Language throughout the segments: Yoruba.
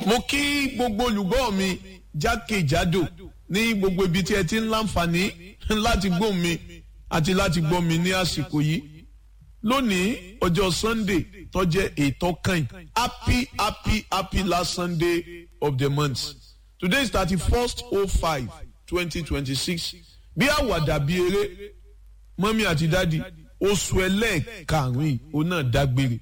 mo kí gbogbo olùgbọ́ mi jákèjádò ní gbogbo ibi tí ẹ ti ń láǹfààní láti gbọ́ mi àti láti gbọ́ mi ní àsìkò yìí lónìí ọjọ́ sunday tó jẹ́ ètò kan happy happy happy last sunday of the month today is thirty first oh five twenty twenty six bí àwàdà bí eré mọ́mí àti dádì oṣù ẹlẹ́ẹ̀karùn-ún yìí ó náà dágbére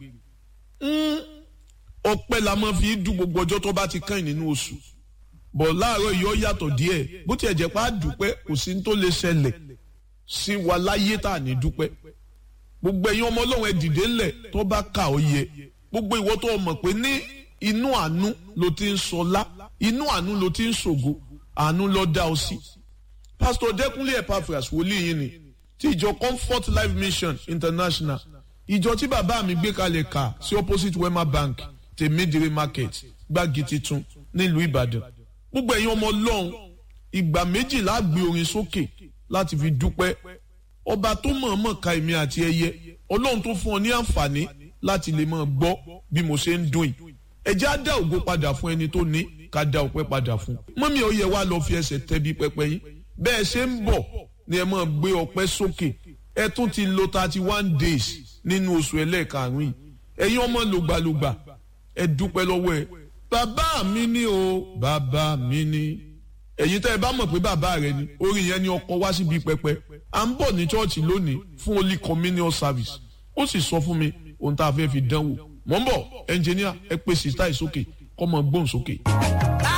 ọpẹ́ la máa fi dùn gbogbo ọjọ́ tó bá ti kàn nínú oṣù bọ̀ láàárọ̀ yìí ó yàtọ̀ díẹ̀ bó tiẹ̀ jẹ́ pé a dúpẹ́ kò sí ní tó lè ṣẹlẹ̀ sí wa láyé tá à ní dúpẹ́ gbogbo ẹ̀yin ọmọ ọlọ́run ẹ dìde ńlẹ̀ tó bá kà ó yẹ gbogbo ìwọ tó mọ̀ pé ní inú àánú ló ti ń sọlá inú àánú ló ti ń ṣògo àánú ló dá ọ sí. pásítọ̀ dẹ́kunlé epaphras wòlíì yìí ni ti ìjọ comfort life mission international ìjọ tí bàbá mi gbé kalẹ̀ kà sí opposite wema bank tèmídìrí market gbági titun nílùú ìbàdàn gbogbo ẹ̀yin ọmọ ọlọ́run ìgbà méjìlá gbé orin sókè láti fi dúpẹ́ ọba tó mọ̀ọ́mọ̀ ka èmi àti ẹyẹ ọlọ́run tó fún ọ ní àǹfààní láti lè máa gbọ́ bí mo ṣe ń dùn yìí ẹjẹ́ á dá ògo padà fún ẹni tó ní ká dá ọpẹ́ padà fún mọ́mí ó yẹ wá lọ fi ẹsẹ̀ tẹ́bi pẹpẹ yín bẹ́ẹ̀ ṣe ń bọ̀ ni ẹ máa gbé ọpẹ́ sókè ẹ tún ti lo thirty one days nínú oṣù ẹlẹ́ẹ̀karùn-ún yìí ẹ̀yin ọmọ lògbàlògbà ẹ dúpẹ́ lọ́wọ́ ẹ bàbá mi ni o bàbá mi ni ẹ̀yin tẹ́ ẹ bá mọ̀ pé bàbá rẹ ni orin yẹn ni ọkọ̀ wá síbi pẹpẹ à ń bọ̀ ní chọ́ọ̀chì lónìí fún holy communion service ó sì sọ fún mi ohun tá a fẹ́ fi dánwò mọ̀ ń bọ̀ ẹnjìníà ẹ pè sísá ìsókè kọ́ mọ gbóhùn sókè.